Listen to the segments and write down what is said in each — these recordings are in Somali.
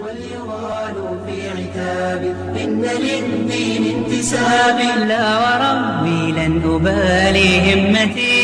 وليغال في عتاب إن للدين انتساب لا وربي لن أبالي همتي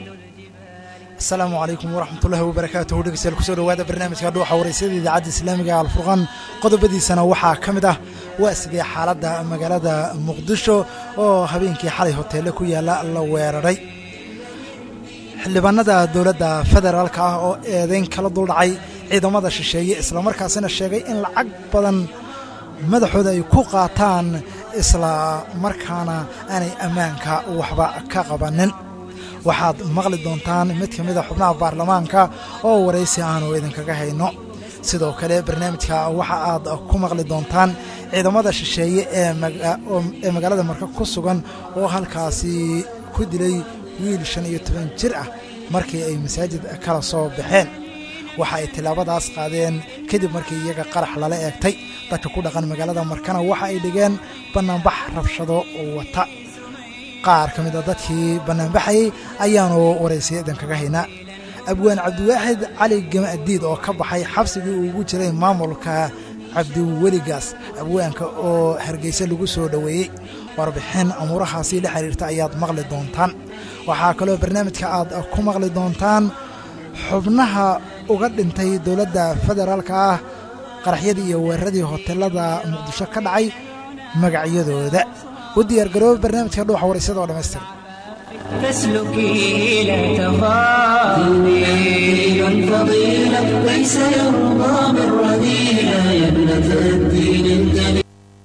asalaamu calaykum waraxmatullaahi wabarakaatuhu dhegeystayaal kusoo dhowaada barnaamijka dhuuxa waraysyada idaacadda islaamiga ee alfurqan qodobadiisana waxaa ka mid ah waa sidee xaaladda magaalada muqdisho oo habeenkii xalay hoteelle ku yaalla la weeraray xildhibaanada dowladda federaalka ah oo eedeyn kala duldhacay ciidamada shisheeye islamarkaasina sheegay in lacag badan madaxooda ay ku qaataan isla markaana aanay ammaanka waxba ka qabanin waxaad maqli doontaan mid ka mid a xubnaha baarlamaanka oo waraysi aanu idinkaga hayno sidoo kale barnaamijka waxa aad ku maqli doontaan ciidamada shisheeye ee magaalada marka ku sugan oo halkaasi ku dilay wiil shan iyo toban jir ah markii ay masaajid kala soo baxeen waxa ay tillaabadaas qaadeen kadib markii iyaga qarax lala eegtay dadka ku dhaqan magaalada markana waxa ay dhigeen bannaanbax rabshado wata qaar ka mid a dadkii bannaanbaxayey ayaanu waraysay idinkaga haynaa abwaan cabdiwaaxid cali gamadiid oo ka baxay xabsigii uu ugu jiray maamulka cabdiweligaas abwaanka oo hargeysa lagu soo dhoweeyey warbixin amuurahaasi la xiriirta ayaad maqli doontaan waxaa kaloo barnaamijka aad ku maqli doontaan xubnaha uga dhintay dowladda federaalka ah qaraxyadii iyo weeraradii hoteelada muqdisho ka dhacay magacyadooda u diyaargarooba barnaamijka dhuuxa waraysada oo dhammaystir فاسلكي لا تخافي دين فضيلة ليس يرضى بالرذيلة يا ابنة الدين الجليل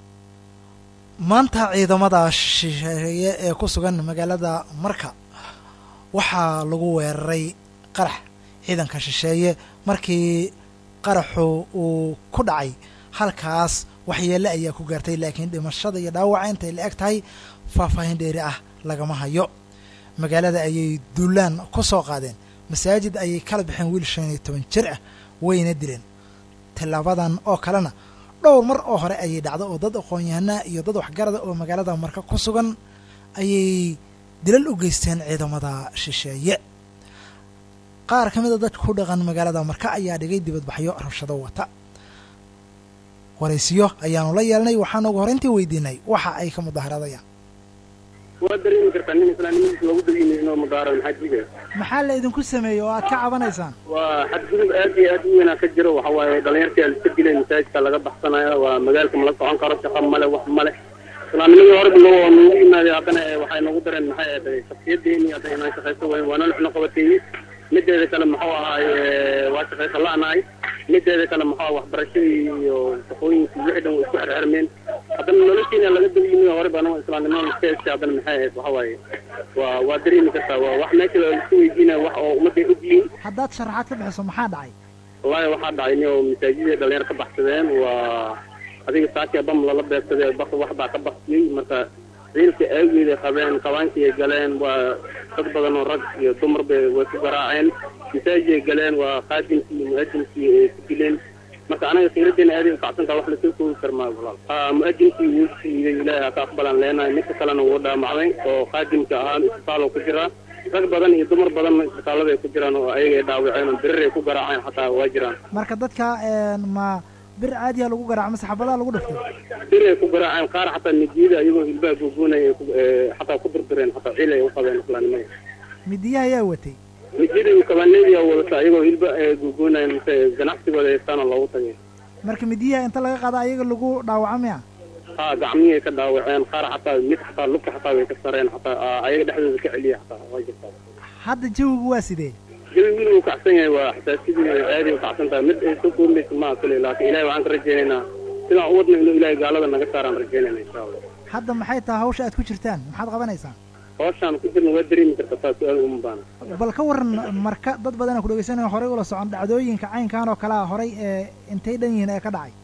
maanta ciidamada shisheeye ee ku sugan magaalada marka waxaa lagu weeraray qarax ciidanka shisheeye markii qaraxu uu ku dhacay halkaas waxyeelle ayaa ku gaartay laakiin dhimashada iyo dhaawaca intay la eg tahay faahfaahin dheeri ah lagama hayo magaalada ayay duulaan ku soo qaadeen masaajid ayay kala baxeen wiil shan iyo toban jir ah wayna dileen tillaabadan oo kalena dhowr mar oo hore ayay dhacdo oo dad aqoon-yahanaa iyo dad waxgarada oo magaalada marka ku sugan ayay dilal u geysteen ciidamada shisheeye qaar ka mid a dadka ku dhaqan magaalada marka ayaa dhigay dibadbaxyo rabshado wata waraysiyo ayaanu la yeelnay waxaanu ugu horeyntii weydiinay waxa ay ka mudaharaadayaan waa dareemi kartaa nin islaamnimadiisa loogu dayini inuu mudaaro maxaa jiga maxaa la idinku sameeyey oo aad ka cabanaysaan waa xadgudub aad iyo aad u weynaa ka jiro waxa waaye dhalinyartii aliska dilay masaajidka laga baxsanayo waa magaalka mala socon karo shaqo male wax male islaamnimadii horeba noo noogu yimaaday haddana waxay noogu dareen maxay ahayd shaksiyadeeni hadda inaan shaqayso wayn waa noloxna qabateeyey mideeda kale muxuu ahaay waa shaqayso la-nahay mideeda kale muxuu waxbarashadii iyo shaqooyinkii wixii dhan way isku xirxirmeen haddana noloshiina laga daba yimi hore baan islaamnimada iska heshay haddana maxay ahayd waxa waaye waa waa dareemi kartaa waa wax meesha laisku weydiinaya wax oo ummadday ogyihiin haddaad sharaxaad ka bixiso maxaa dhacay wallaahi waxaa dhacay nin oo masaajidii dhalinyar ka baxsadeen waa adiga saakia bam lala beegsaday bak wax baa ka baxsiyey marka ciilka aageeday qabeen qabaankii ay galeen waa dad badan oo rag iyo dumar bay way ku garaaceen masaajid ay galeen waa qaadimkii iyo mu'adinkii ay ku dileen marka anaga khiiradeena aaday ukacsantaa wax lasoo koogi karmaa walaal ha mu'adinkii wuu siiday ilaahay haka aqbalaan leenahay midka kalena wuu dhaamacday oo qaadimka ahaan isbitaal ku jiraa rag badan iyo dumar badanna isbitaallada ay ku jiraan oo ayaga ay dhaawaceen oo birir ay ku garaaceen xataa waa jiraan marka dadka ma bir caadiya lagu garaaco mase xabadaa lagu dhiftay bir ay ku garaaceen qaar xataa midiyada ayagoo hilbaha googoonaya ay ku- ee, xataa ku dirdireen xataa ciil ay u qabeen islaamnimada midiyaha ayaa watay midiyada iyo kabaneedia wadata ayagoo hilba ay googoonayeen mase ganacsigooda haystaana loogu tagay marka midiyaha inta laga qaada ayaga lagu dhaawacamaya ha gacmihii ay ka dhaawaceen qaar xataa mid xataa lugta xataa way ka sareen xataa aa, ayaga dhexdooda ka celiya xataa waa jirtaa hadda jawigu waa sidee jawi wiil uu kacsan yahay waa xasaasidii aadi u kacsan tahay mid ay soo koobmaysa maaha kule laakiin ilahay waxaan ka rajaynaynaa sidaan u wadna inuu ilahay gaalada naga saaraan rajaynayna insha allah hadda maxay tahay hawsha aad ku jirtaan maxaad qabanaysaan hooshaan ku jirna waa dareemi karta taa su-aal uma baana bal ka waran marka dad badan ku dhegeysanaya horey ula socon dhacdooyinka caynkan oo kale ah horay ee intay dhan yihiin ee ka dhacay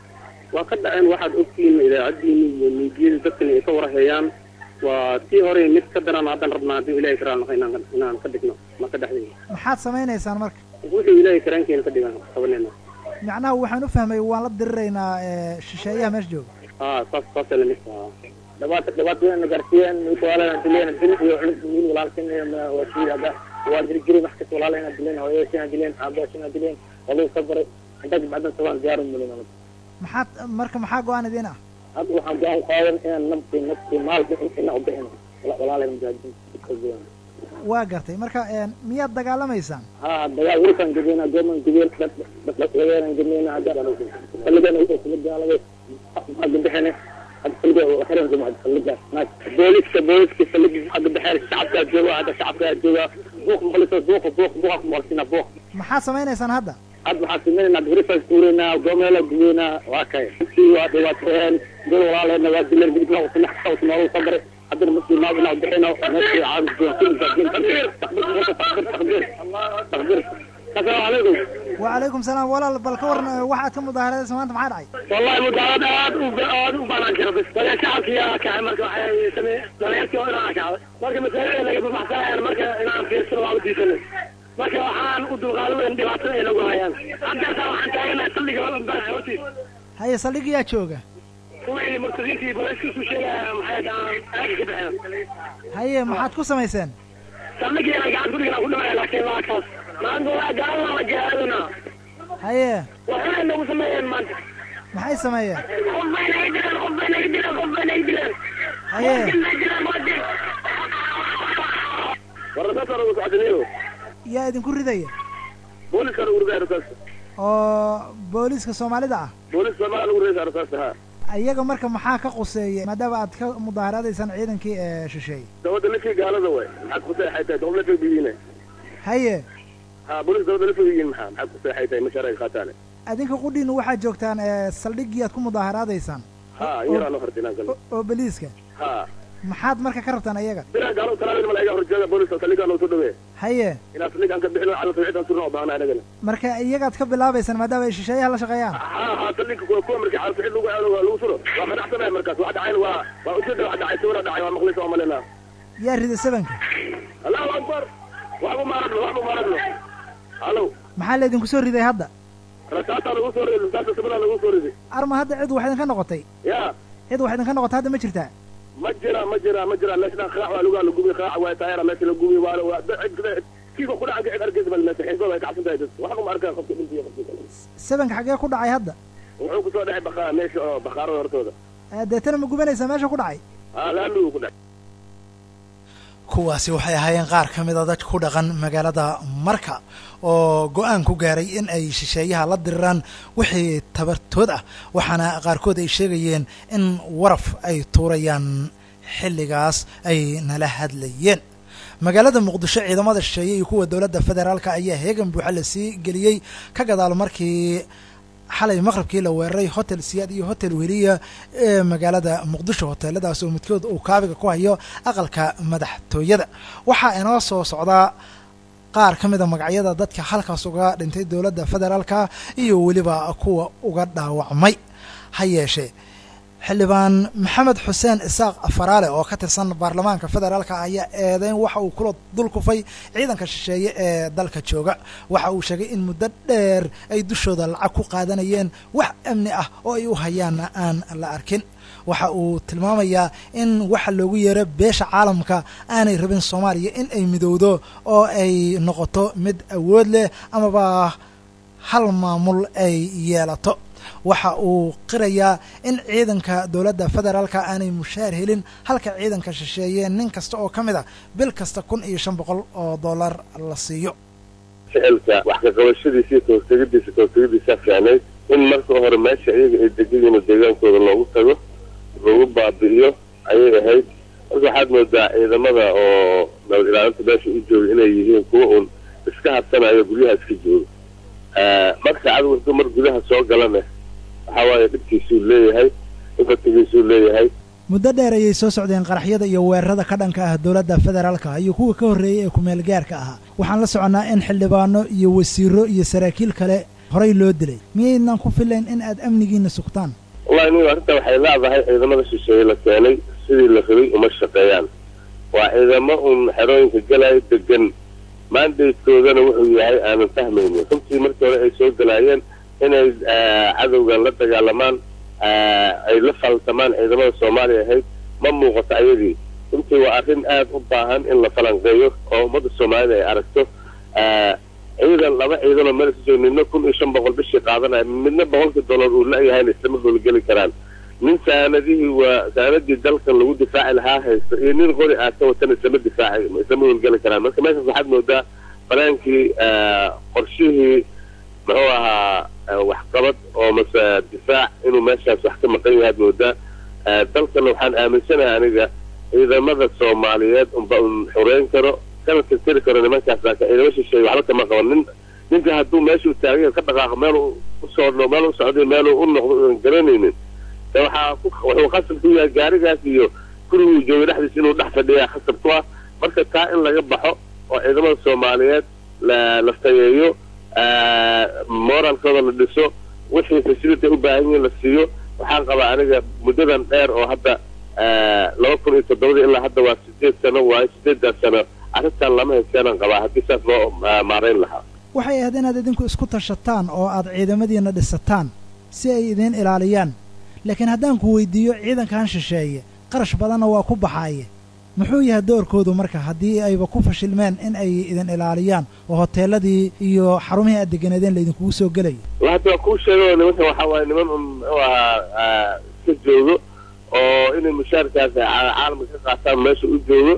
waa ka dhaceen waxaad ogtihiin idaacadiini iyo miidiyada dadkani ay ka warhayaan waa tii hore mid ka daran haddaan rabnaa haddii ilahay karaan nahay inaan inaan ka dhigno ma ka dhexdayno maxaad samaynaysaan marka wuxuu ilahay karaankeena ka dhigan qabanayna macnaha waxaan u fahmay waan la diriraynaa ee shisheeyaha meesha jooga haa saas saasa lamid taha dhabaata dhibaatooyin gaarsiiyeen mid walaalana dileen bil iyo culus wiil walaalkan wasiirada waa diri jiray wax kasta walaalana dileen hooyashina dileen aabaashina dileen waluu ka baray intaas bacdan sabaan diyaaru mulin maxaad marka maxaa go-aan idiin ah hadda waxaan go-aan qaadan inaan naftii naftii maal bixin inaan u bixin walaalay mujaahidiin waa gartay marka miyaad dagaalamaysaan ha dagaal welikaan gabeynaa gooman gabeen lageeran gabeena hadda xilligan kula dagaalamay xagga bixine hadda xilliga xiran kuma hadda xilligaas naag booliska booliska xilliga xagga bixeen shacabkaa jooga hadda shacabkaa jooga buuq maqliso buuqa buuq buuqa ku maqlsina buuq maxaad samaynaysaan hadda hadda waxaan sameynayna grifas tuureynaa goomeela gubeynaa waa kay si waa dhibaateen dad walaalena waa dileen bidibna usanax saus noolu sabray haddana muslim maad inaa bixino meeshii caawis doon kulli baadin takbir takbir takbir takbir takbir asalaamu calaykum wacalaykum salaam walaal bal ka waran waxaad ka mudaaharadaysa maanta maxaa dhacay wallahi mudaarad aad u aad u banaan jira bis wala shacabkii yaa kacay marka waxay samee dhalinyartii oo inaan kacday marka masaajida laga babaxsanayaan marka inaan fiirsano waa u diisanay marka waxaan u dulqaadadan dhibaatada ay nagu hayaan haddeertaa waxaan taaganahay salliga baa hortiis haye saldhigiyaa jooga kuwii murtadiintii booliska isu sheegaya maxay dhahaan aaga ka bixeen haye maxaad ku samayseen salligiina gacan guriga ku dhimaya laakiin waa kaas maanta waa gaalana la gaadina haye waxay nagu sameeyeen maanta maxay sameeyeen qof bay naga dileen qof bay naga dileen qof bay naga dileen haye warasaasaa ugu socdaniyo yaa idinku ridaya booliska ugu ridaya rasaasta oo booliiska soomaalida ah booliska soomaaliya ugu ridaysa rasaasta ha iyaga marka maxaa ka quseeya maadaama aad ka mudaaharaadaysaan ciidankii ee shisheeye dawladda ninkii gaalada way maxaad ku seexay tahay dawlad la biyiine haye ha booliska dawladda la fogiyiin maxaa maxaad ku seexay tahay mashaaric qaataane adinka qudhiinu waxaad joogtaan saldhigii aad ku mudaaharaadaysaan ha yaraan hordinaan gal oo beliiska ha maxaad marka ka rabtaan iyaga biraa gaalo talaabin mala iga horjeeda booliska saldhigaan soo dhaweey haye inaad saldhigaan ka bixino cala tawxiidan surna oo baahna anagana marka iyagaad ka bilaabaysaan maadaama ay shisheeyaha la shaqeeyaan ha ha saldhiga kuwa kuwa markii cala tawxiid lagu aado waa lagu suro waa qanacsanaya markaas waxa dhacayna waa waa ujeeda waxa dhacay sawira dhacay waa maqlisa waa malena yaa rida sabanka allahu akbar waxbu maaragno waxbu maaragno halo maxaa laydinku soo riday hadda rasaataa lagu soo riday rasaasta sabada lagu soo riday arma hadda cid wax idinka noqotay ya cid wax idinka noqotay hadda ma jirtaa ma jira ma jira ma jira meesha qaac waa lugaa la gubiy qaac waa taayara meesha la gubiy waa waa cid kiiba ku dhaca cid arkaysa bal meesha xiiso way kacsan tahay dad waxa ma arkaa qofka dhintiyo qofka kale sabanka xaggee ku dhacay hadda wuxuu kusoo dhacay baqa meesha oo baqaarada hortooda deetana ma gubanaysaa meesha ku dhacay ha laamigu ku dhacay kuwaasi waxay ahaayeen qaar ka mid a dad ku dhaqan magaalada marka oo go-aan ku gaaray in ay shisheeyaha la diriraan wixii tabartood ah waxaana qaarkood ay sheegayeen in waraf ay tuurayaan xilligaas ay nala hadlayeen magaalada muqdisho ciidamada shisheeye iyo kuwa dowladda federaalka ayaa heegan buuxa la sii geliyey ka gadaal markii xalay maqribkii la weeraray hotel siyaad iyo hotel weliya ee magaalada muqdisho hoteeladaas oo midkood uu kaabiga ku hayo aqalka madaxtooyada waxaa inoo soo socdaa qaar ka mid a magacyada dadka halkaas uga dhintay dowladda federaalka iyo weliba kuwa uga dhaawacmay ha yeeshee xildhibaan maxamed xuseen isaaq faraale oo ka tirsan baarlamaanka federaalka ayaa eedeyn waxa uu kula dul kufay ciidanka shisheeye ee dalka jooga waxa uu sheegay in muddo dheer ay dushooda lacag ku qaadanayeen wax amni ah oo ay u hayaanna aan la arkin waxa uu tilmaamayaa in waxa loogu yeero beesha caalamka aanay rabin soomaaliya in ay midowdo oo ay noqoto mid awood leh amaba hal maamul ay yeelato waxa uu qirayaa in ciidanka dowladda federaalka aanay mushaar helin halka ciidanka shisheeye nin kasta oo ka mid a bil kasta kun iyo shan boqol oo dollar la siiyo ficilka wax ka qabashadiisa iyo kahortegadiisa kahortegadiisa fiicnayd in marka hore meesha iyaga ay degan yihiin deegaankooda loogu tago lagu baabi'iyo ayay ahayd marka waxaad moodaa ciidamada oo nabad ilaalinta meesha u jooga inay yihiin kuwa uun iska habsanayo guryaha iska jooga marka cadowga intuu mar gudaha soo galana waxaa waaye dhibkiisuu leeyahay ifatigiisuu leeyahay muddo dheer ayay soo socdeen qaraxyada iyo weerarada ka dhanka ah dowladda federaalka iyo kuwa ka horreeyey ee kumeel gaarka ahaa waxaan la soconnaa in xildhibaano iyo wasiiro iyo saraakiil kale horay loo dilay miyaydnan ku filayn in aad amnigiina sugtaan wallahi nin arrinta waxay leedahay ciidamada shisheeye la keenay sidii la rabay uma shaqeeyaan waa ciidamo uun xerooyinka galayo degan maandaydkoodana wuxuu yahay aanan fahmaynin runtii markii hore ay soo galaayeen inay cadowgan la dagaalamaan ay la faltamaan ciidamada soomaaliya ahayd ma muuqato ayagii runtii waa arrin aad u baahan in la falanqeeyo oo ummadda soomaalida ay aragto ciidan laba ciidanoo meel isu jooga midna kun iyo shan boqol bishii qaadanaya midna boqolkii dollar uu la-yahayna islama howlgeli karaan nin saanadihii waa saanadii dalkan lagu difaaci lahaa haysta iyo nin qori aasa watana islama difaaci islama howlgeli karaan marka meeshaas waxaad moodaa banaankii qorshihii muxuu ahaa waxqabad oo mase difaac inuu meeshaas wax ka maqan yahaad moodaa dalkana waxaan aaminsanahay aniga ciidamada soomaaliyeed unba un xureyn karo kana tirtiri karo nimankaas laakiin ciidamo shisheeye waxba kama qaban nin ninka hadduu meeshuu taagay ka dhaqaaqo meel usoo meel u socday meel u noqdo aan garanaynin de waxaa wuxuu khasab ku yahay gaarigaas iyo kuriguu joogay dhexdiisa inuu dhex fadhiyaa khasab ku ah marka taa in laga baxo oo ciidamada soomaaliyeed la la tayeeyo moralkooda la dhiso wixii facility u baahan yihin la siiyo waxaan qabaa aniga muddadan dheer oo hadda laba kun iyo toddobadii ilaa hadda waa sideed sano waayo sideedaas sano arrintan lama hayskeenan qabaa haddii saas loo maarayn lahaa waxay ahayd inaad idinku isku tashataan oo aad ciidamadiina dhisataan si ay idiin ilaaliyaan laakiin haddaan ku weydiiyo ciidankan shisheeye qarash badanna waa ku baxaaye muxuu yahay doorkoodu marka haddii ayba ku fashilmeen in ay idin ilaaliyaan oo hoteeladii iyo xarumihii aad deganeedeen laydinkugu soo gelayo hadda waa kuu sheegay nimankan waxaa waaye niman un muxuu ahaa iska joogo oo inay mushaarkaas caalamka ka qaataan meesha u joogo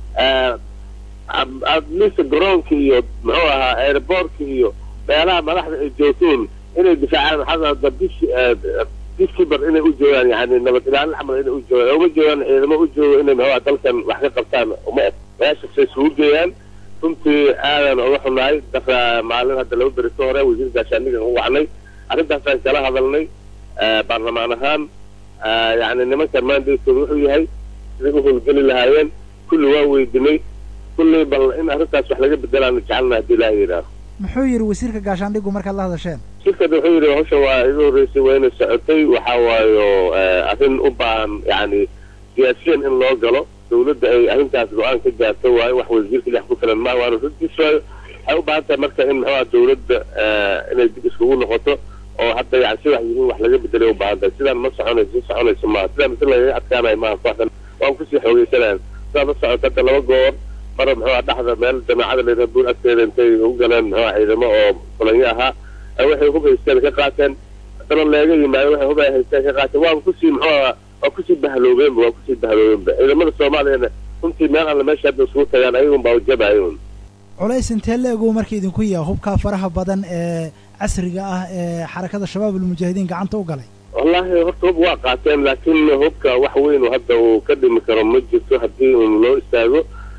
adlista garoonka iyo muxuu ahaa airboortka iyo meelaha madaxda ay joogtoon inay difaacaan maxaa bishi biskibar inay u joogaan yani nabad ilaalin camal inay u joogaan uma joogaan ciidamo u joogo inay maxaa dalkan wax ka qabtaan uma eg meeshasay isugu geeyaan runtii aadan uga xunahay dara maalin hadda laba beri ka hore wasiir gaashaanigan u wacnay arrintaasaan kala hadalnay baarlamaan ahaan yani nimankan maandaydkooda wuxuu yahay siday u howlgeli lahaayeen kulli waa weydinay kulley bal in arrintaas wax laga bedelaanu jecelna haddii ilaaha yidhaaho muxuu yidhi wasiirka gaashaandhigu markaad la hadasheen shirkada wuxuu yidhi hawshan waa iga horreysay waa inay socotay waxaa waayo arrin u baahan yani siyaasiyan in loo galo dawladda ay arrintaas go-aan ka gaarto waayo wax wasiirka dhex ku filan maaha waana runtiis waayo waxay u baahan tahay marka in muxuuha dawladda inay dib iskugu noqoto oo hadda yani sidax yihiin wax laga bedelay u baahan tahay sidaan ma soconayso si soconayso maaha sidaan mise lagaga adkaanayo maaha kooxdan waan kusii xoogeysanayan sidaad la socoto hadda laba goor mara muxuuha dhexda meel jamaacada layidhaha buur agteeda intay u galeen muxuuha ciidamo oo fulanyo ahaa waxay hub haysteen ka qaateen haddana leega yimaado waxay hub ay haysteen ka qaateen waaba kusii muxuuha waa kusii bahaloobeenba waa kusii bahaloobeenba ciidamada soomaaliyana runtii meel alle meesha hadda isugu tagaan ayagun baa ujabaayun culays intee la-egu marka idinku yaha hubkaa faraha badan ee casriga ah ee xarakada shabaab almujaahidiin gacanta u galay wallahi horta hub waa qaateen laakiin hubka wax weyn hadda uu ka dhimi karo ma jirto haddii un loo istaago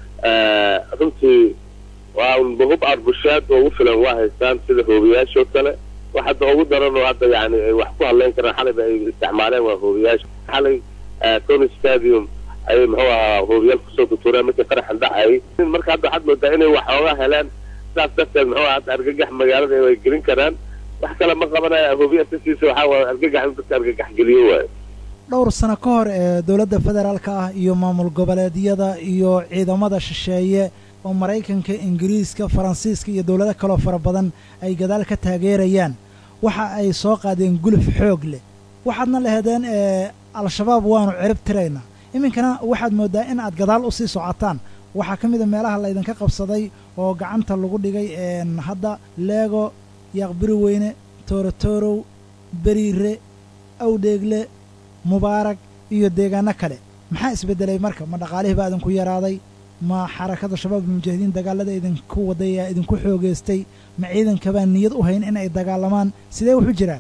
runtii waa unba hub arbushaad oo ugu filan waa haystaan sida hoobiyaashoo kale wax hadda ugu daran oo hadda yani ay wax ku hadleyn karaan xalayba ay isticmaaleen waa hoobiyaasha xalay tony stadium ayay muxuu ahaa hoobiyaal kusoo tutureen markii qaraxan dhacayay marka hadda waxaad moodaa inay waxooga heleen sidaas darteed muxuu hadda argagax magaalada ay gelin karaan wax kale ma qabanaya hoobiya sasiisa waxaa waay argagax in dadka argagax geliyo waayo dhowr sano ka hor ee dowladda federaalka ah iyo maamul goboleedyada iyo ciidamada shisheeye oo maraykanka ingiriiska faransiiska iyo dowlado kaloo fara badan ay gadaal ka taageerayaan waxa ay soo qaadeen guluf xoog leh waxaadna laheedeen al-shabaab waanu cirib tiraynaa iminkana waxaad mooddaa in aad gadaal u sii socotaan waxaa ka mid a meelaha laydinka qabsaday oo gacanta lagu dhigay hadda leego yaaqbiri weyne toorotorow beriire awdheegle mubaarag iyo deegaano kale maxaa isbeddelay marka ma dhaqaalihii baa idinku yaraaday ma xarakada shabaab almujaahidiin dagaalada idinku waday aa idinku xoogeystay ma ciidankabaa niyad u hayn in ay dagaalamaan sidee waxu jiraan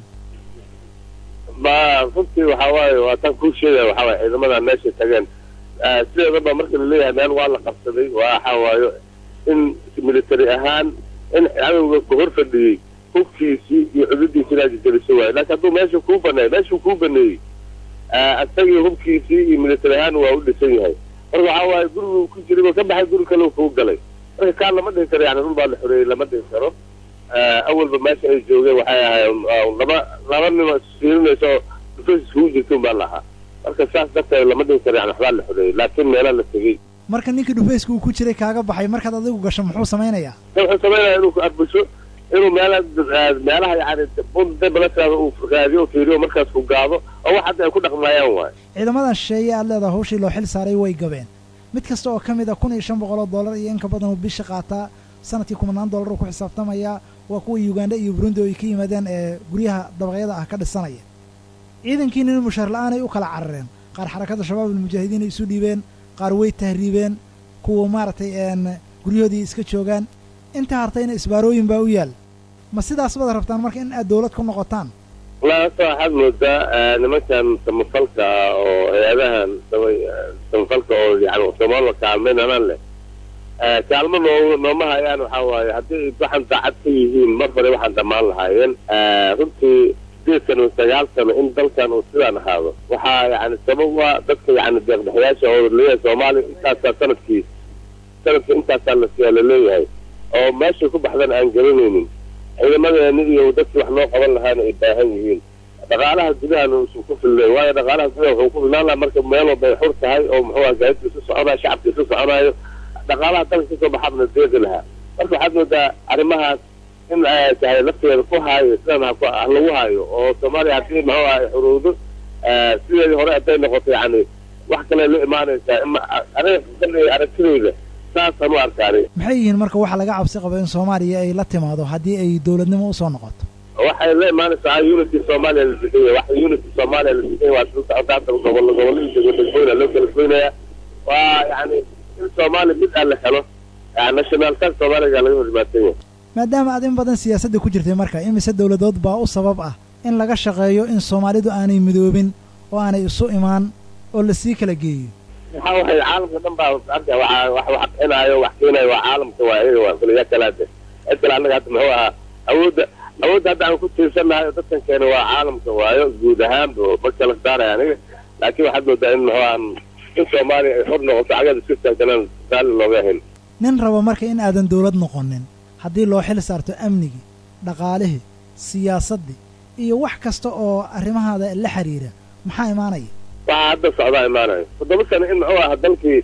ma runtii waxaa waaye waa taan kuu sheegaya waxaa waaye ciidamadan meeshay tageen sideedaba marka laleeyahay meel waa la qabsaday waxaa waayo in military ahaan in cadowga ku hor fadhiyey hubkiisii iyo cududiisi inaad jejeliso waayo laakiin hadduu meesha kuu baneey meeshuu kuu baneeyey isagii hubkiisii iyo military ahaan waa u dhisan yahay marka waxaa waaye guriguu ku jiray ka baxay guri kale kuu galay marka kaan lama dhihi karo yani dhul baa la xoreeyey lama dhihi karo awalba meesha ay joogeen waxay ahaayeen laba laba nimo isfiirinaysa oo dufas iskugu jirta baa lahaa marka saas darteed lama dhihi karo yani waxbaa la xoreeyey laakiin meelaa la tegey marka ninkii dhufayska uu ku jiray kaaga baxay markaad adigu gasho muxuu samaynayaa wuxuu samaynaya inuu ku arbusho inuu meela meelaha yani bundabalasaada uu raadiyo o fiiriyo markaas ku gaado oo wax hadda ay ku dhaqmayaan waayo ciidamadan shisheeye aad leedaha hawshii loo xil saaray way gabeen mid kasta oo ka mid a kun iyo shan boqol oo dollar iyo in ka badan uu bisha qaataa sanadkii kumanaan dollar uu ku xisaabtamayaa waa kuwa uganda iyo burundi oo ay ka yimaadeen ee guryaha dabaqyada ah ka dhisanaya ciidankiina in mushaar la-aanay u kala carareen qaar xarakadda shabaab almujaahidiin ay isu dhiibeen qaar way tahriibeen kuwa maaragtay een guryahoodii iska joogaan inta hartayna isbaarooyin baa u yaal ma sidaas baad rabtaan marka in aad dowlad ku noqotaan laasa waxaad moodaa nimankan samafalka ah oo hay-adahan samafalka oo yani soomaalida kaalmaynanan leh kaalmo noo nooma hayaan waxaa waaye haddii waxaan daacad ka yihiin mar hore waxaan dhammaan lahaayeen runtii sideed sano sagaal sano in dalkan uu sidaan ahaado waxaa yani sabab waa dadka yani deeqdhexyaasha oo leeyahay soomaaliya intaasaa sanadkii sanadka intaasaa la laleeyahay oo meeshay ku baxdan aan garanaynin ciidamadeeni iyo dadkii wax noo qaban lahaana ay baahan yihiin dhaqaalaha gudahana uusan ku filnayn waayo dhaqaalaha gudaha wuxuu ku filnaan lahaa marka meel walba ay xur tahay oo muxuu aha gaadidka isu soconayo shacabka isu soconayo dhaqaalaha dalka kasoo baxaabna deeqi lahaa marka waxaad moodaa arrimahaas in ay tahay lafteeda ku haayo sidan ha lagu haayo oo soomaaliya haddii muxuu aha xurowdo sideedii hore hadday noqoto yani wax kale la imaanaysaa aniga aragtidayda saasaan u arkaani maxay yihiin marka waxa laga cabsi qabo in soomaaliya ay la timaado haddii ay dowladnimo usoo noqoto waxay la imaanaysaa unity soomaaliya la deganya wax unity soomaaliya la deganya waa sida socota hadda gobol gobolladii degooyna loo kala goynaya waa yani in soomaaliya mid aan la helo nationalka soomaaliga laga hormaatan yahay maadaama aad in badan siyaasadda ku jirtay marka imise dowladood baa u sabab ah in laga shaqeeyo in soomaalidu aanay midoobin oo aanay isu imaan oo lasii kala geeyo waxaa waxay caalamka dhan baa arka waa wax wax bixinaayo wax keenayo waa caalamka waa iyaga waa kaliya kalaade cid kale annaga hadda muxuu ahaa awoodda awoodda hadda aan ku tiirsannahay oo dadkan keena waa caalamka waayo guud ahaanba ma kala saaraya aniga laakiin waxaad moodaa in muxuu ahaa in soomaaliya ay xor noqoto cagada isku taagtanaan saali looga hayn nin rabo marka in aadan dowlad noqonin haddii loo xil saarto amnigii dhaqaalihii siyaasaddii iyo wax kasta oo arrimahaada la xiriira maxaa imaanaya waxaa hadda socdaa imaanayo toddoba sano in muxuu aha dalkii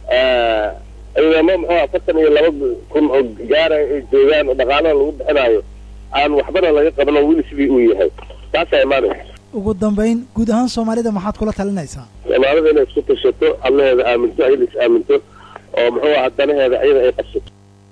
ciidamo muxuu aha afartan iyo laba kun oo gaaraya ay joogaan oo dhaqaalaha lagu bixinaayo aan waxbana laga qaban oo weli sidii uu yahay taasaa imaanaysa ugu dambayn guud ahaan soomaalida maxaad kula talinaysaa soomaalida inay isku tashato allaheeda aaminto ayada is aaminto oo muxuu aha danaheeda ayada ay qabsato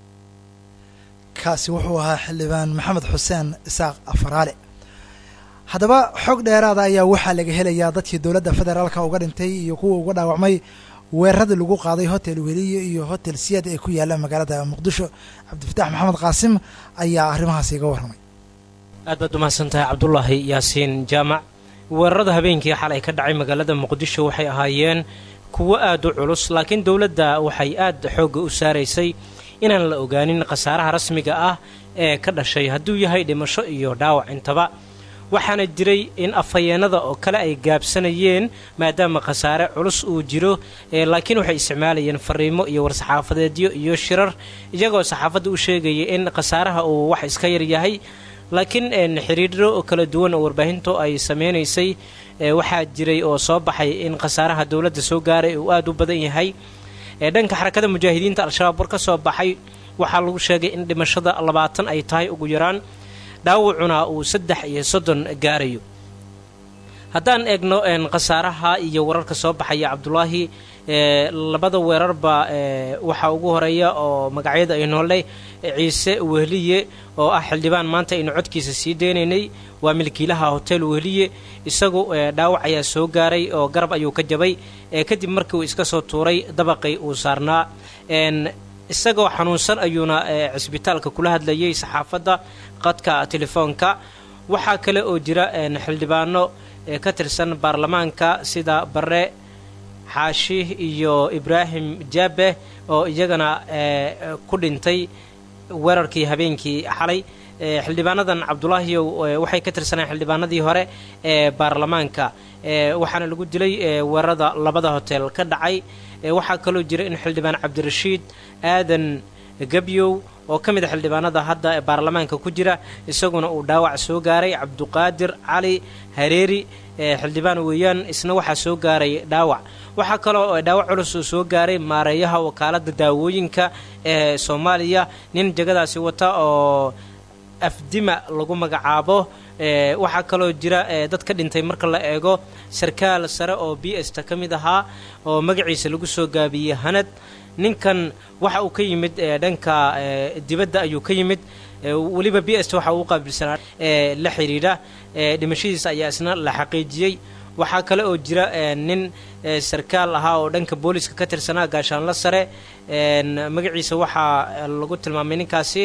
kaasi wuxuu ahaa xildhibaan maxamed xuseen isaaq afaraale haddaba xog dheeraada ayaa waxaa laga helayaa dadkii dowladda federaalka uga dhintay iyo kuwa uga dhaawacmay weeraradii lagu qaaday hotel weliye iyo hotel siyad ee ku yaalla magaalada muqdisho cabdifatax maxamed qaasim ayaa arrimahaas iga warramay aad baad umahadsan tahay cabdulaahi yaasiin jaamac weerarada habeenkii xalay ka dhacay magaalada muqdisho waxay ahaayeen kuwo aad u culus laakiin dowladda waxay aad xoogga u saaraysay inaan la ogaanin khasaaraha rasmiga ah ee ka dhashay hadduu yahay dhimasho iyo dhaawac intaba waxaana jiray in afhayeenada oo kale ay gaabsanayeen maadaama khasaare culus uu jiro laakiin waxay isticmaalayeen fariimo iyo war-saxaafadeedyo iyo shirar iyagoo saxaafadda u sheegaya in khasaaraha uu wax iska yar yahay laakiin xiriiro kala duwan oo warbaahintu ay sameynaysay waxaa jiray oo soo baxay in khasaaraha dowladda soo gaaray uu aada u badan yahay dhanka xarakada mujaahidiinta al-shabaab war ka soo baxay waxaa lagu sheegay in dhimashada labaatan ay tahay ugu yaraan dhaawacuna uu saddex iyo soddon gaarayo haddaan eegno khasaaraha iyo wararka soo baxaya cabdulaahi labada weerarba waxaa ugu horeeya oo magacyada ay noolay ciise wehliye oo ah xildhibaan maanta aynu codkiisa sii deynaynay waa milkiilaha hotel wehliye isagu dhaawac ayaa soo gaaray oo garab ayuu ka jabay kadib markii uu iska soo tuuray dabaqii uu saarnaa isagoo xanuunsan ayuuna cisbitaalka kula hadlayay saxaafadda qadka telefoonka waxaa kale oo jira xildhibaano ka tirsan baarlamaanka sida bare xaashi iyo ibraahim jaabe oo iyagana ku dhintay weerarkii habeenkii xalay xildhibaanadan cabdulaahiyow waxay ka tirsaneen xildhibaanadii hore ee baarlamaanka waxaana lagu dilay weerarada labada hotel ka dhacay waxaa kaloo jira in xildhibaan cabdirashiid aadan gebyow oo ka mid a xildhibaanada hadda ee baarlamaanka ku jira isaguna uu dhaawac soo gaaray cabduqaadir cali hareeri xildhibaan weeyaan isna waxaa soo gaaray dhaawac waxaa kaloo dhaawac culus uu soo gaaray maareeyaha wakaalada daawooyinka ee soomaaliya nin jegadaasi wata oo afdima lagu magacaabo waxaa kaloo jira dad ka dhintay marka la eego sarkaal sare oo b sta ka mid ahaa oo magaciisa lagu soo gaabiyey hanad ninkan waxa uu ka yimid dhanka dibadda ayuu ka yimid weliba b s waxa uu qaabilsanaa la xidhiidha dhimashadiisa ayaa isna la xaqiijiyey waxaa kale oo jira nin sarkaal ahaa oo dhanka booliska ka tirsanaa gaashaanla sare magaciisa waxaa lagu tilmaamay ninkaasi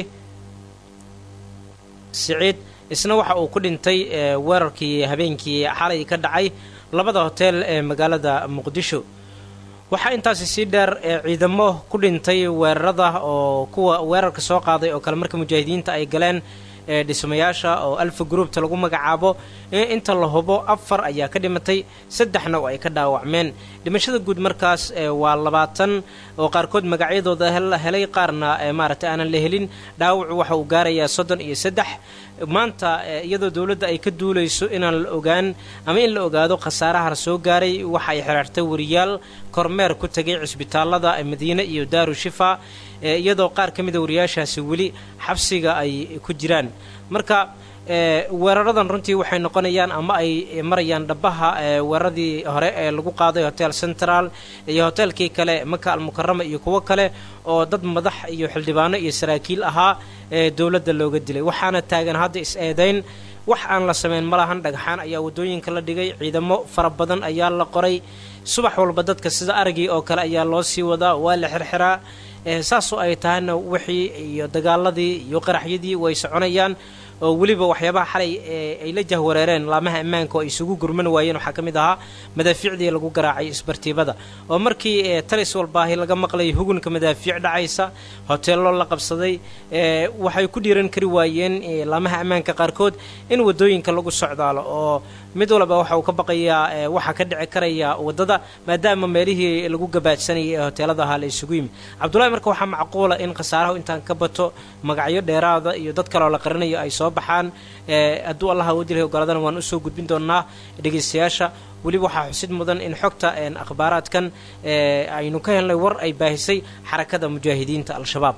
siciid isna waxa uu ku dhintay weerarkii habeenkii xalay ka dhacay labada hotel ee magaalada muqdisho waxaa intaasi sii dheer ciidamo ku dhintay weerarada oo kuwa weerarka soo qaaday oo kale marka mujaahidiinta ay galeen dhismayaasha oo alfa groupta lagu magacaabo inta la hubo afar ayaa ka dhimatay saddexna oo ay ka dhaawacmeen dhimashada guud markaas waa labaatan oo qaarkood magacyadooda la helay qaarna maaragtay aanan la helin dhaawacu waxa uu gaarayaa soddon iyo saddex maanta iyadoo dowladda ay ka duulayso inaan la ogaan ama in la ogaado khasaaraha soo gaaray waxa ay xiraartay wariyaal kormeer ku tegay cisbitaalada madiine iyo daaru shifa iyadoo qaar ka mida wariyaashaasi weli xabsiga ay ku jiraan marka weeraradan runtii waxay noqonayaan ama ay marayaan dhabaha weeraradii hore ee lagu qaaday hotel central iyo hotelkii kale maka almukarama iyo kuwo kale oo dad madax iyo xildhibaano iyo saraakiil ahaa ee dowladda looga dilay waxaana taagan hadda is-eedayn wax aan la samayn ma lahan dhagxaan ayaa waddooyinka la dhigay ciidamo fara badan ayaa la qoray subax walba dadka sida aragii oo kale ayaa loo sii wadaa waa la xirxiraa saasoo ay tahayna wixii iyo dagaaladii iyo qaraxyadii way soconayaan oo weliba waxyaabaha xalay ay la jahwareereen laamaha ammaanka oo ay isugu gurman waayeen waxaa ka mid ahaa madaafiicdii lagu garaacay isbartiibada oo markii talis walbaahi laga maqlay hugunka madaafiic dhacaysa hoteello la qabsaday waxay ku dhiiran kari waayeen laamaha ammaanka qaarkood in waddooyinka lagu socdaalo oo mid walba waxa uu ka baqayaa waxaa ka dhici karaya waddada maadaama meelihii lagu gabaadsanayay ee hoteelada ahaa la isugu yimi cabdullahi marka waxaa macquula in khasaarahu intaan ka bato magacyo dheeraada iyo dad kaleoo la qarinayo ay soo baxaan hadduu allah awoodirhay ogoladana waan usoo gudbin doonaa dhegaystayaasha weliba waxaa xusid mudan in xogta akhbaaraadkan aynu ka helnay war ay baahisay xarakada mujaahidiinta al-shabaab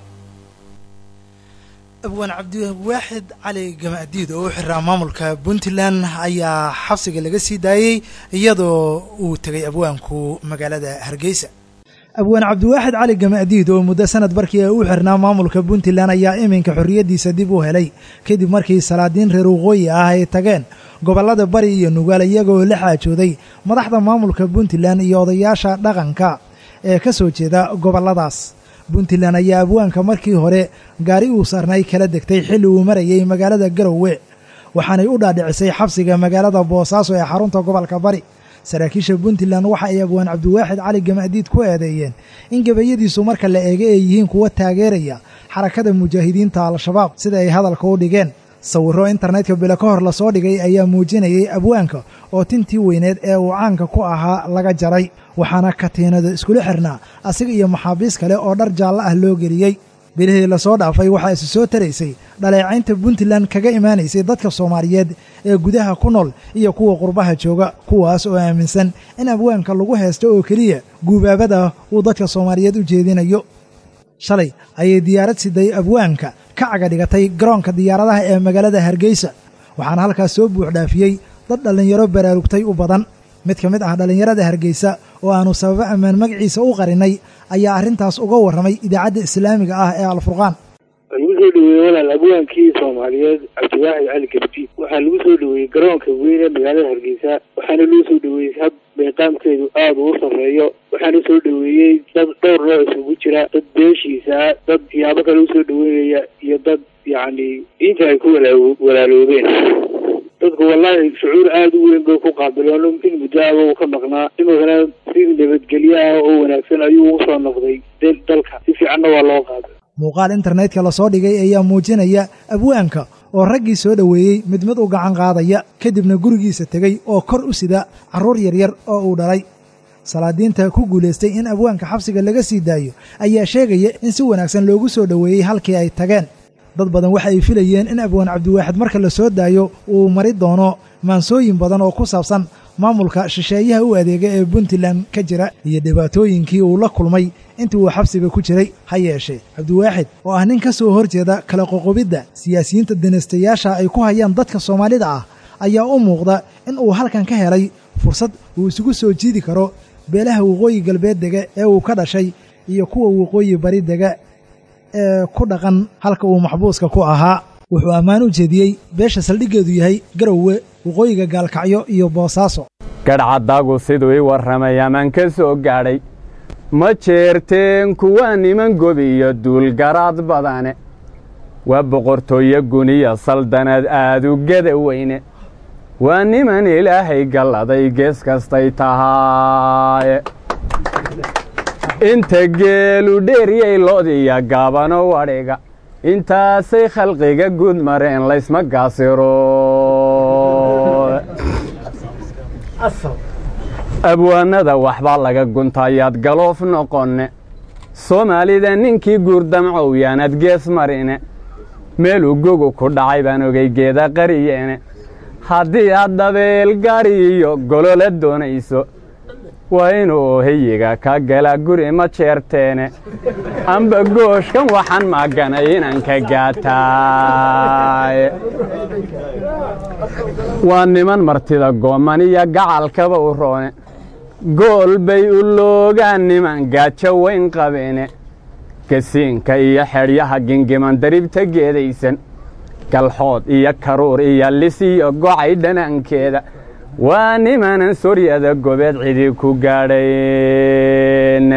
abwaan cabdiwaaxid cali gamaadiid oo u xiraa maamulka puntland ayaa xabsiga laga sii daayey iyadoo uu tegay abwaanku magaalada hargeysa abwaan cabdiwaaxid cali gamaadiid oo muddo sanad barkii u xirnaa maamulka puntland ayaa iminka xorriyaddiisa dib u helay kadib markii salaadiin reer waqooyi ah ay tageen gobollada bari iyo nugaal iyagoo la xaajooday madaxda maamulka puntland iyo odayaasha dhaqanka ee ka soo jeeda gobolladaas puntland ayaa abwaanka markii hore gaari uu sarnay kala degtay xilli uu marayay magaalada garowe waxaanay u dhaadhicisay xabsiga magaalada boosaaso ee xarunta gobolka bari saraakiisha puntland waxa ay abwaan cabdiwaaxid cali gamaadiid ku eedeeyeen in gabayadiisu marka la eega ay yihiin kuwa taageeraya xarakada mujaahidiinta al-shabaab sida ay hadalka u dhigeen sawirro internetka bilo ka hor lasoo dhigay ayaa muujinayay abwaanka oo tintii weyneed ee uu caanka ku ahaa laga jaray waxaana katiinada iskula xirnaa asiga iyo maxaabiis kale oo dhar jaallo ah loo geliyey bilihii lasoo dhaafay waxaa isu soo taraysay dhaleecaynta puntland kaga imaanaysay dadka soomaaliyeed ee gudaha ku nool iyo kuwa qurbaha jooga kuwaas oo aaminsan in abwaanka lagu haysto oo keliya guubaabada uu dadka soomaaliyeed u jeedinayo shalay ayay diyaarad siday abwaanka ka caga dhigatay garoonka diyaaradaha ee magaalada hargeysa waxaana halkaas soo buux dhaafiyey dad dhallinyaro baraarugtay u badan mid ka mid ah dhallinyarada hargeysa oo aannu sababo ammaan magaciisa u qarinay ayaa arrintaas uga warramay idaacadda islaamiga ah ee alfurqaan lagu soo dhaweeyey walaal abwaankii soomaaliyeed cabdiwaaxid cali gabdi waxaa lagu soo dhaweeyey garoonka weyn ee magaalada hargeysa waxaana loo soo dhaweeyey hab meeqaamkeedu aada uu sarreeyo waxaana soo dhaweeyey dad dhowr nooc isugu jira dad beeshiisa dad siyaabo kale usoo dhaweynaya iyo dad yacni diinta ay ku walaa walaaloobeen dadku wallahi shucuur aada u weyn bay ku qaabileen in muddo aba uu ka maqnaa iminkana si nabadgelyo ah oo wanaagsan ayuu ugu soo noqday dalka si fiicanna waa loo qaaday muuqaal internetka lasoo dhigay ayaa muujinaya abwaanka oo raggii soo dhoweeyey mid mid u gacan qaadaya kadibna gurigiisa tegey oo kor u sida carruur yaryar oo uu dhalay salaadiinta ku guulaystay in abwaanka xabsiga laga sii daayo ayaa sheegaya in si wanaagsan loogu soo dhoweeyey halkii ay tageen dad badan waxa ay filayeen in abwaan cabdiwaaxid marka la soo daayo uu mari doono maansooyin badan oo ku saabsan maamulka shisheeyaha u adeega ee puntland ka jira iyo dhibaatooyinkii uu la kulmay intii uu xabsiga ku jiray ha yeeshee cabdiwaaxid oo ah nin ka soo hor jeeda kala qoqobidda siyaasiyiinta danastayaasha ay ku hayaan dadka soomaalida ah ayaa u muuqda in uu halkan ka helay fursad uu isugu soo jiidi karo beelaha waqooyi galbeed dega ee uu ka dhashay iyo kuwa waqooyi bari dega ee ku dhaqan halka uu maxbuuska ku ahaa wuxuu ammaan u jeediyey beesha saldhiggeedu yahay garowe waqooyiga gaalkacyo iyo boosaaso gadhcaddagu siduu ii warramay amaan ka soo gaadhay ma jeerteen kuwa niman gobi iyo duulgaraad badane waa boqortooyo guniya saldanad aadu geda weyne waa niman ilaahay galladay gees kastay tahaaye inta geelu dheeryay loodiya gaabano wadhiga intaasay khalqiga guud mareen laysma gaasiro abwaanada waxbaa laga guntayaad galoof noqonne soomaalida ninkii guurdamcow yaanad gees marine meeluu gogu ku dhacay baan ogay geeda qariyeene haddii aad dabeel gaadhi iyo golola doonayso waa inuu heyiga ka gala guri ma jeerteene amba gooshkan waxaan maaganay inaan ka gaataaye waa niman martida gooman iyo gacalkaba u roone gool bay u loogaan niman gaajo weyn qabeene gasiinka iyo xedhyaha gingiman daribta geedaysan galxood iyo karuur iyo lis iyo gocay dhanaankeeda waa nimanan soryada gobeed cidi ku gaadhayn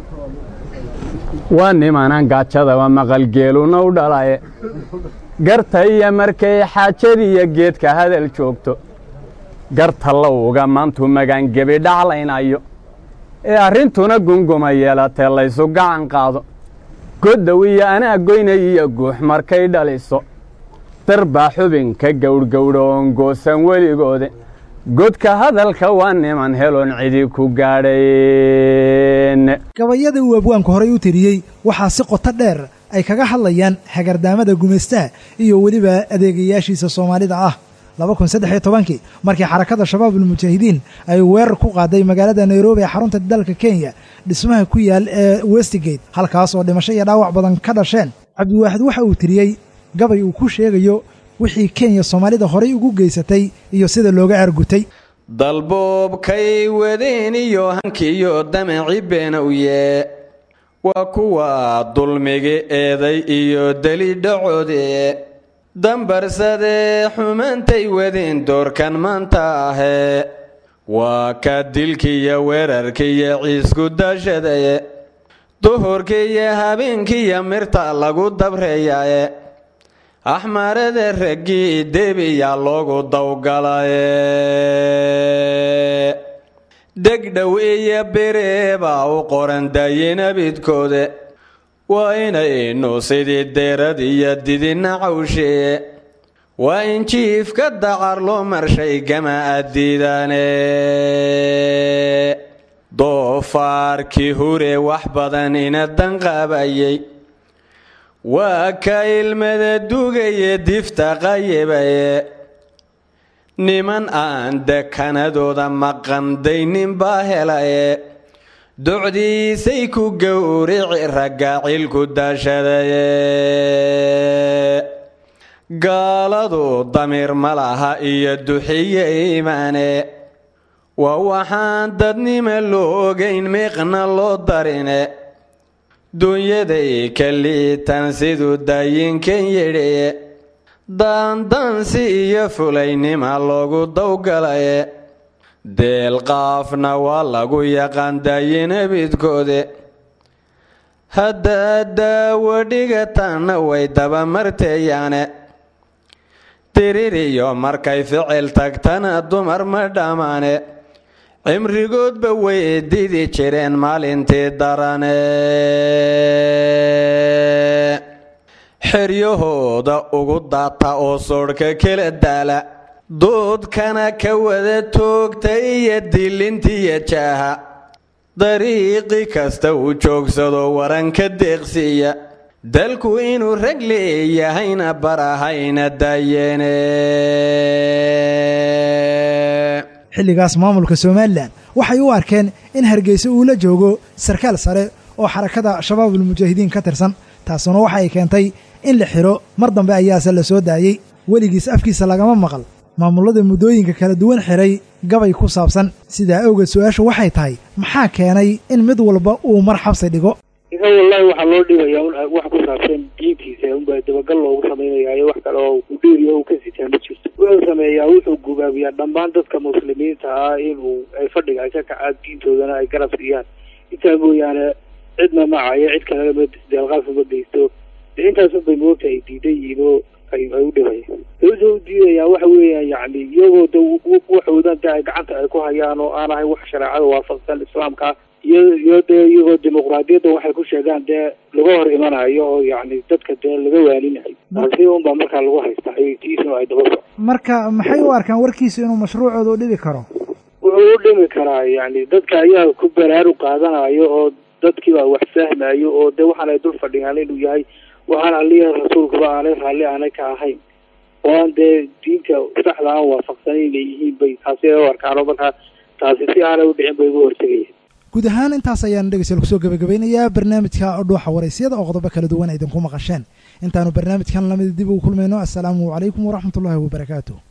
waa nimanan gaajadaba maqalgeeluna u dhalaye garta iyo markay xaajadiiyo geedka hadal joogto garta lowga maantuu magaangebi dhaclaynayo ee arrintuna gunguma yeelatee laysu gacan qaado goddow iyo anaa goynay iyo guux markay dhaliso darbaa xubinka gowrgowdha oon goosan weligoode godka hadalka waa niman heloon cidi ku gaadhayn gabayada uu abwaanku horay u tiriyey waxaa si qoto dheer ay kaga hadlayaan hagardaamada gumaystaha iyo weliba adeegayaashiisa soomaalida ah laba kun saddex iyo tobankii markii xarakada shabaabulmujaahidiin ay weerar ku qaaday magaalada nairobi ee xarunta dalka kenya dhismaha ku yaal ee westigate halkaas oo dhimasho iyo dhaawac badan ka dhasheen cabdiwaaxid waxa uu tiriyey gabay uu ku sheegayo wixii kenya soomaalida horay ugu geysatay iyo sida looga argutay dalboobkay wadeen iyo hankiiyo damaci beenowye waa kuwa dulmigi eeday iyo delidhacoode dambarsadee xumaantay wadeen doorkan maanta ahee waa ka dilkiiyo weerarkiiyo ciisku dashadaye duhurkiiyo habeenkiiyo mirta lagu dabreeyaye axmarada raggii debiyaa loogu dawgalaye degdhow iyo bereebaa u qoran daayinabidkoode waa inaynu sidii deerad iyo didina cawshee waa in jiifka dacar loo marshay gama addiidane doofaarkii hure wax badan ina danqaabayay waa ka ilmada dugaye difta qayibaye niman aan dekanadooda maqandaynin baa helaye docdiisay ku gowrici ragga cilku daashadaye gaaladu damiir ma laha iyo duxiye iimaane waa waxaan dadnima loo ogayn miiqna loo darine dunyaday ka liitan siduu daayinkan yidhiye daandaansi iyo fulaynima loogu dawgalaye deelqaafna waa lagu yaqaan daayinabidkoode haddaad daawo dhigatanna way dabamarteeyaane diririyo markay ficil tagtana dumar ma dhammaane cimrigoodba way didi jireen maalintii darane xeryahooda ugu daata oo soodhka kala daala doodkana ka wada toogta iyo dilintiiyo jaaha dariiqi kasta uu joogsado waranka deeqsiiya dalku inuu rag leeyahayna barahayna daayeene xilligaas maamulka somalilan waxay u arkeen in hargeysa uu la joogo sarkaal sare oo xarakada shabaabulmujaahidiin ka tirsan taasuna waxa ay keentay in la xidho mar dambe ayaase la soo daayey weligiis afkiisa lagama maqal maamullada muddooyinka kala duwan xidhay gabay ku saabsan sidaa awgeed su-aashu waxay tahay maxaa keenay in mid walba uu mar xabsi dhigo ika wallahi waxaa loo dhigayaa un wax ku saabsan diintiisa unbaa dabagal loogu samaynayaa wax kale oo u dhiiriyo u ka sitaa ma jirto wuxuu sameeyaa wuxuu gubaabiyaa dhammaan dadka muslimiinta ah inuu ay fadhiga ay ka kacaan diintoodana ay garab siiyaan intaa mooyaane cidna macayo cid kalena ma deelqaaf uma geysto de intaasun bay moogta ay diidan yihiin oo ay ay u dhibayaan wuxuu u diidayaa waxa weeyaan yacni iyagoo de waxoodan de ay gacanta ay ku hayaan oo aan ahay wax shareecada waafaqsan islaamka iyo iyo dee iyagoo dimuqraadiyadda waxay ku sheegaan dee laga hor imanayo oo yacni dadka dee laga waaninayo taasi unbaa markaa lagu haystaa tiisna ay daba soco marka maxay u arkaan warkiisu inuu mashruucooda u dhibi karo wuxuu u dhimi karaa yacni dadka ayaa ku baraaru qaadanayo oo dadkiibaa wax fahmayo oo de waxaan ay dul fadhiyaan inuu yahay waxaan aliya rasuulkuba aanay raalli aanay ka ahayn oo aan dee diinta saxda aan waafaqsanan inay yihiin bay taasi u arkaano markaa taasi si aanay u dhicin bay uga hortegayaan guud ahaan intaas ayaan dhegeystayaal kusoo gabagabeynayaa barnaamijka dhuuxa waraysyada oo qodobo kala duwan idinku maqasheen intaanu barnaamijkan lamid dib ugu kulmayno assalaamu calaykum waraxmatullaahi wabarakaatu